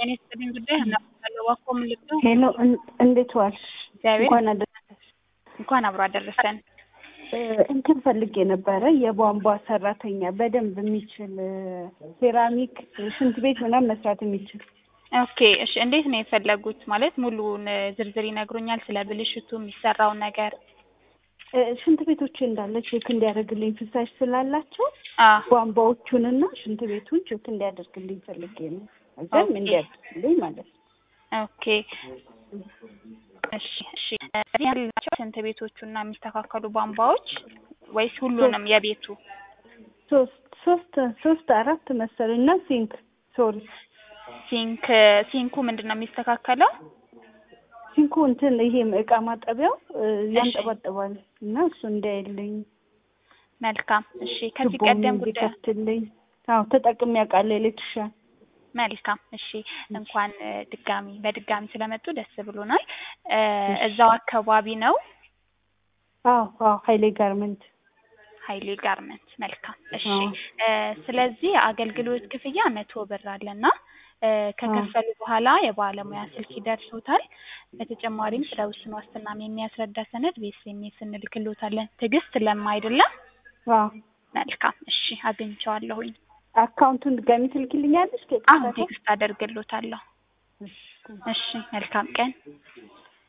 ጤና ይስጥልኝ ጉዳይ እናለው ዋኮ ምልክቱ ሄሎ እንዴት ዋልሽ? እግዚአብሔር እንኳን አደረሰሽ። እንኳን አብሮ አደረሰን። እንትን ፈልጌ ነበረ የቧንቧ ሰራተኛ በደንብ የሚችል ሴራሚክ ሽንት ቤት ምናምን መስራት የሚችል ኦኬ እሺ፣ እንዴት ነው የፈለጉት? ማለት ሙሉውን ዝርዝር ይነግሩኛል ስለ ብልሽቱ የሚሰራውን ነገር? ሽንት ቤቶች እንዳለ ቼክ እንዲያደርግልኝ ፍሳሽ ስላላቸው አ ቧንቧዎቹንና ሽንት ቤቱን ቼክ እንዲያደርግልኝ ፈልጌ ነው። እዛም ኦኬ። እንዲያደርግልኝ ማለት ነው። ኦኬ እሺ እሺ። እዚህ ያህል ናቸው ሽንት ቤቶቹና የሚስተካከሉ ቧንቧዎች ወይስ ሁሉንም የቤቱ? ሶስት ሶስት ሶስት አራት መሰለኝ እና ሲንክ ሶሪ ሲንክ ሲንኩ ምንድን ነው የሚስተካከለው? ሲንኩ እንትን ይሄ እቃ ማጠቢያው እ, ያንጠባጥባል እና እሱ እንዳይልኝ መልካም እሺ። ከዚህ ቱቦም ቀደም ጉዳይ እንዲከፍትልኝ አዎ ተጠቅሜ አውቃለሁ ኤሌክትሪሻን መልካም እሺ። እንኳን እ, ድጋሚ በድጋሚ ስለመጡ ደስ ብሎናል። እ, እዛው አካባቢ ነው አዎ አዎ ሀይሌ ጋርመንት ሀይሌ ጋርመንት። መልካም እሺ። አዎ። እ፣ ስለዚህ አገልግሎት ክፍያ መቶ ብር አለና እ፣ ከከፈሉ በኋላ የባለሙያ ስልክ ይደርሶታል። በተጨማሪም ስለ ውስን ዋስትናም የሚያስረዳ ሰነድ በኤስኤምኤስ እንልክሎታለን። ትዕግስት ለማ አይደለም? አዎ መልካም እሺ፣ አግኝቼዋለሁኝ። አካውንቱን ድጋሚ ትልክልኛለሽ? አሁን ቴክስት አደርግሎታለሁ። እሺ፣ መልካም ቀን።